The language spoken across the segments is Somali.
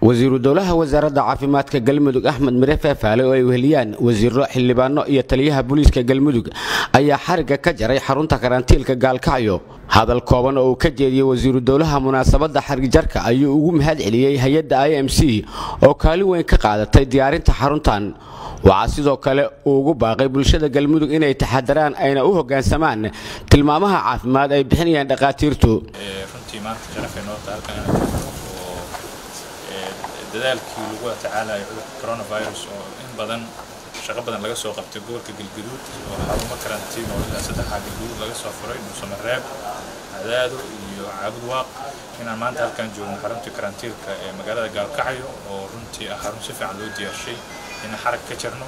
wasiiru dowlaha wasaaradda caafimaadka galmudug axmed mire feefaale oo ay weheliyaan wasiiro xildhibaano iyo taliyaha booliiska galmudug ayaa xarigga ka jaray xarunta karantiilka gaalkacyo hadal kooban oo uu ka jeediyey wasiiru dowlaha munaasabadda xarigjarka ayuu ugu mahad celiyey hay-adda i m c oo kaalin weyn ka qaadatay diyaarinta xaruntan waxaa sidoo kale uu ugu baaqay bulshada galmudug inay taxadaraan ayna u hoggaansamaan tilmaamaha caafimaad ay bixinayaan dhakhaatiirtu runtii maanta sharafay noo tahay halkan inaan joogno oo dadaalkii lagu tacaalayo cudurka coronavirus oo in badan shaqo badan laga soo qabtay gobolka galgaduud oo xarumo karantiin oo ilaa saddexaa galgaduud laga soo furay dhuusamareeb cadaado iyo caabud waaq inaan maanta halkan joogno xaruntii karantiilka ee magaalada gaalkacyo oo runtii ah xarun si fiican loo diyaarshay inaan xarag ka jirno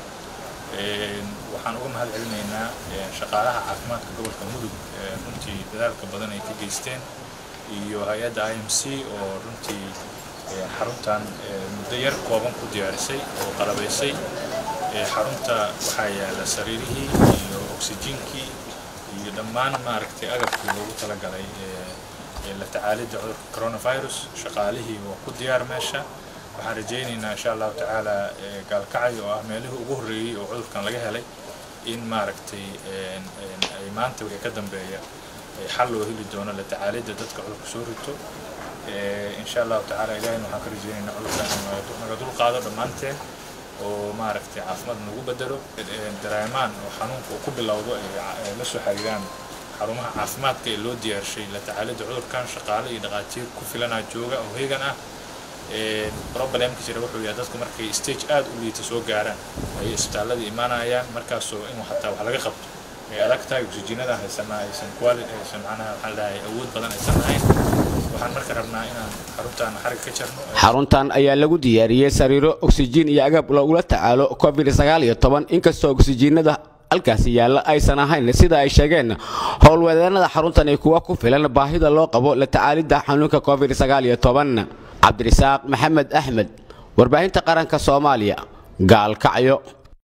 waxaan uga mahad celinaynaa shaqaalaha caafimaadka gobolka mudug runtii dadaalka badan ay ka geysteen iyo hay-adda i m c oo runtii xaruntan muddo yar kooban ku diyaarisay oo qalabaysay xarunta waxaa yaala sariirihii iyo oksijiinkii iyo dhammaan maaragtay agabkii loogu talagalay la tacaalidda cudurka coronavirus shaqaalihii waa ku diyaar meesha waxaan rajaynaynaa insha allahu tacaala gaalkacyo oo ah meelihii ugu horreeyey oo cudurkan laga helay in maaragtay ay maanta wixii ka dambeeya xal loo heli doono la tacaalidda dadka cudurka soo rito insha allahu tacaala ilahayna waxaan ka rajaynaynaa cudurkan naga dul qaado dhammaanteen oo maaragtay caafimaad nagu bedelo dareemaan oo xanuunka uu ku bilowdo ay la soo xiriiraan xarumaha caafimaadka ee loo diyaarshay la tacaalidda cudurkan shaqaale iyo dhaqaatiir ku filanaa jooga oo heegan ah problemka jira wuxuu yahay dadku markay stage aad u liita soo gaaraan ayay isbitaalladii imaanayaan markaasoo in xataa wax laga qabto ay adag tahay oksijiinada haysanaa aysan quali aysan macnaha waxaan dhahay awood badan aysan lahayn waxaan marka rabnaa inaan xaruntaan xarig ka jarno xaruntan ayaa lagu diyaariyey sariiro oksijiin iyo agab lagula tacaalo covid sagaal iyo toban inkastoo oksijiinada halkaasi yaalla aysan ahayn sida ay sheegeen howlwadeennada xaruntan ay kuwa ku filan baahida loo qabo la tacaalidda xanuunka covid sagaal iyo toban cabdirisaaq maxamed axmed warbaahinta qaranka soomaaliya gaalkacyo